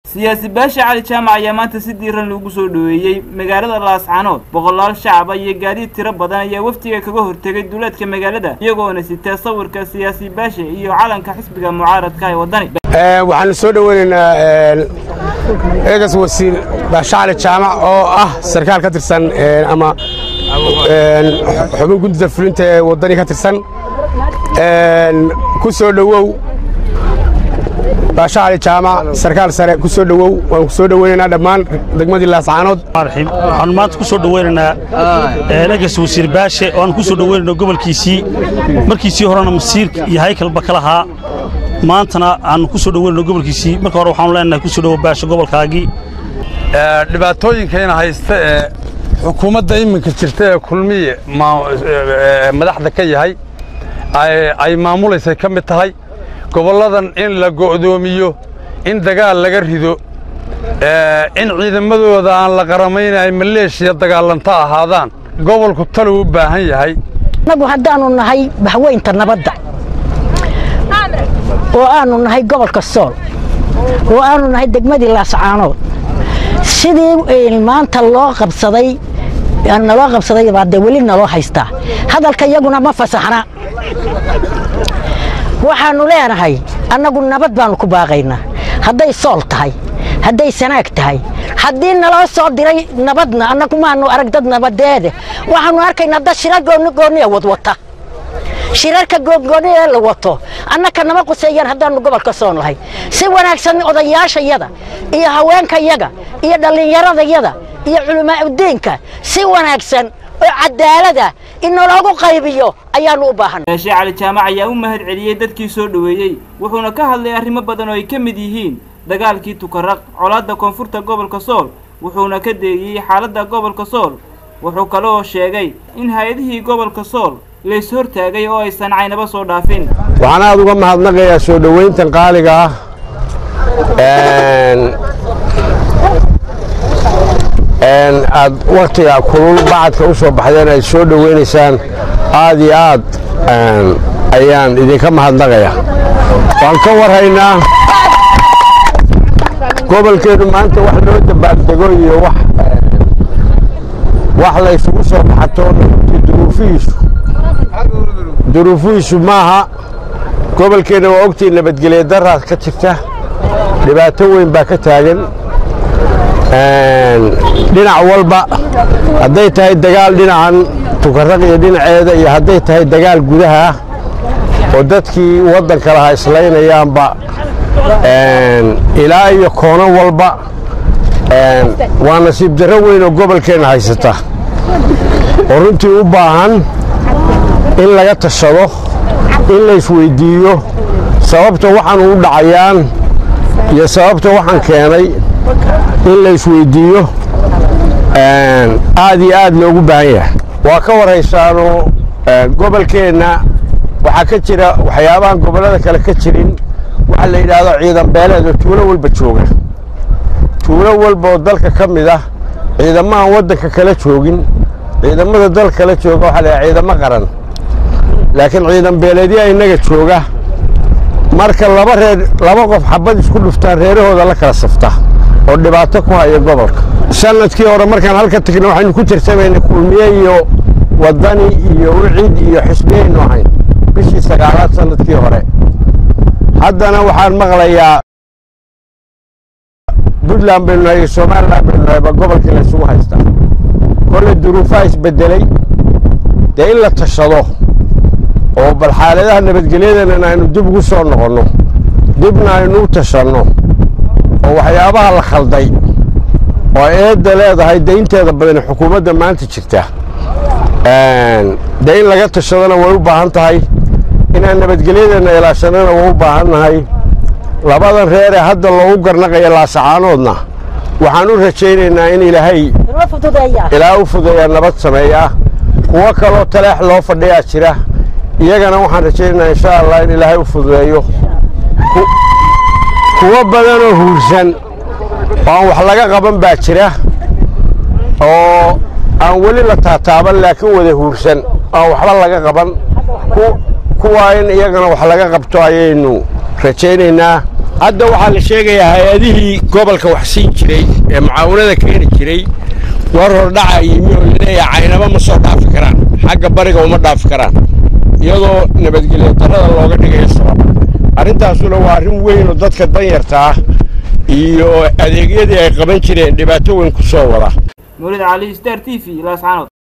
siyaasi baasha cali jaamac ayaa maanta si diiran loogu soo dhoweeyey magaalada laascaanood boqolaal shacaba iyo gaadiid tiro badan ayaa wafdiga kaga hortegay duleedka magaalada iyagoona sitaa sawirka siyaasi baasha iyo calanka xisbiga mucaaradka ee waddani waxaanu soo dhoweynaynaa eegas wasiir baasha cali jaamac oo ah sarkaal ka tirsan ama xubin gudida fulinta ee waddani ka tirsan ku soo dhowow baasha cali jaamac sarkaal sare ku soo dhowow waan ku soo dhoweynaynaa dhammaan degmadii laascaanood waxaanu maanta ku soo dhoweynaynaa eegas wasiir baashe oo aan ku soo dhoweynayno gobolkiisii markiisii horena masiirka iyo haykalba ka lahaa maantana aanu ku soo dhoweynayno gobolkiisii marka hore waxaanu leenahay ku soo dhowo baashe gobolkaagii dhibaatooyinkayna haysta ee xukuumadda iminka jirta ee kulmiye madaxda ka yahay ay maamulaysay ka mid tahay gobolladan in la go'doomiyo in dagaal laga rido in ciidamadooda aan la qaramaynay maleeshiya dagaalanta ahaadaan gobolku taluu u baahan yahay annagu haddaannu nahay bahweynta nabadda oo aannu nahay gobolka sool oo aannu nahay degmadii laascaanood sidii maanta loo qabsaday naloo qabsaday baa dee weli naloo haystaa hadalka iyaguna ma fasaxna waxaannu leenahay annagu nabad baannu ku baaqaynaa hadday sool tahay hadday sanaag tahay haddii naloo soo diray nabadna annagu maannu arag dad nabadeede waxaannu arkaynaa dad shirar goonigooniya wadwata shirarka goongooniya la wato annaka nama quseeyaan haddaannu gobolka soon lahay si wanaagsan odayaashayada iyo haweenkayaga iyo dhallinyaradayada iyo culimaauddiinka si wanaagsan oo cadaalada in naloogu qaybiyo ayaannu u baahan baashe cali jaamac ayaa u mahad celiyey dadkii soo dhoweeyey wuxuuna ka hadlay arrimo badan oo ay ka mid yihiin dagaalkii tukaraq colaadda koonfurta gobolka sool wuxuuna ka deegiyey xaaladda gobolka sool wuxuu kaloo sheegay in hay-adihii gobolka sool lays hortaagay oo aysan caynaba soo dhaafin waxaan aad uga mahadnaqayaa soo dhoweyntan qaaliga ah aad wakhtiga kulul bacadka u soo baxdeen ay soo dhoweynaysaan aad iyo aad ayaan idinka mahadnaqaya waan ka warhaynaa gobolkeennu maanta wax loo dabaaldego iyo wax la ysugu soo baxato duruufihiisu duruufihiisu maaha gobolkeenna waa ogtii nabadgelya daraas ka jirta dhibaato weyn baa ka taagan dhinac walba hadday tahay dagaal dhinacan tukaraq iyo dhinaceeda iyo hadday tahay dagaal gudaha ah oo dadkii waddanka lahaa islaynayaanba ilaa iyo koono walba waa nasiib darro weyn oo gobolkeenna haysata oo runtii u baahan in laga tashado in laysweyddiiyo sababta waxaan u dhacayaan iyo sababta waxaan keenay in laysweyddiiyo aad iyo aad loogu baahan yahay waa ka warhaysaano gobolkeenna waxaa ka jira waxyaabahan gobollada kale ka jirin waxa la yidhaahdo ciidan beeleed oo tuulo walba jooga tuulo walba oo dalka ka mid ah ciidamahan waddanka kala joogin ciidamada dalka kala jooga waxaa la yidhaha ciidamo qaran laakiin ciidan beeleedyaa innaga jooga marka laba reer laba qof xabad isku dhuftaan reerahooda la kala safta oo dhibaato ku haya gobolka sanadkii hore markaan halka tagna waxaynu ku tirtamaynay kulmiye iyo waddani iyo wicid iyo xisbiyaynu ahayn bishii sagaalaad sanadkii hore haddana waxaan maqlayaa puntland baynu nahay iyo somalilan baynu nahay ba gobolkii la isugu haystaa kolley duruufaha isbeddelay dee in la tashado oo bal xaaladaha nabadgelyadeennana aynu dib ugu soo noqonno dibna aynu u tashanno oo waxyaabaha la khalday oo eedda leedahay dee inteeda badani xukuumadda maanta jirta dee in laga tashadona way u baahan tahay inaan nabadgelyadeenna ilaashannana way u baahan nahay labadan reeree hadda loogu garnaqaya laasacaanoodna waxaan u rajaynaynaa in ilaahay ilaa u fudeeyaa nabad sameeyaa kuwo kaloo taleex loo fadhiyaa jira iyagana waxaan rajaynaynaa insha allah in ilaahay u fududeeyo kuwo badanoo huursan oo aan wax laga qaban baa jira oo aan weli la taataaban laakiin wada huursan aan waxba laga qaban kuwaa in iyagana wax laga qabto ayaynu rajaynaynaa hadda waxaa la sheegayaa hay-adihii gobolka wax siin jiray ee mucaawinada keeni jiray war hordhaca yimi oo laleeyahay caynaba ma soo dhaafi karaan xagga bariga uma dhaafi karaan iyadoo nabadgelyo darrada looga dhigayo sabab arrintaasuna waa arrin weyn oo dadka danyarta ah iyo adeegyadii ay qaban jireen dhibaato weyn ku soo wada mawlid cali star t v laascaanood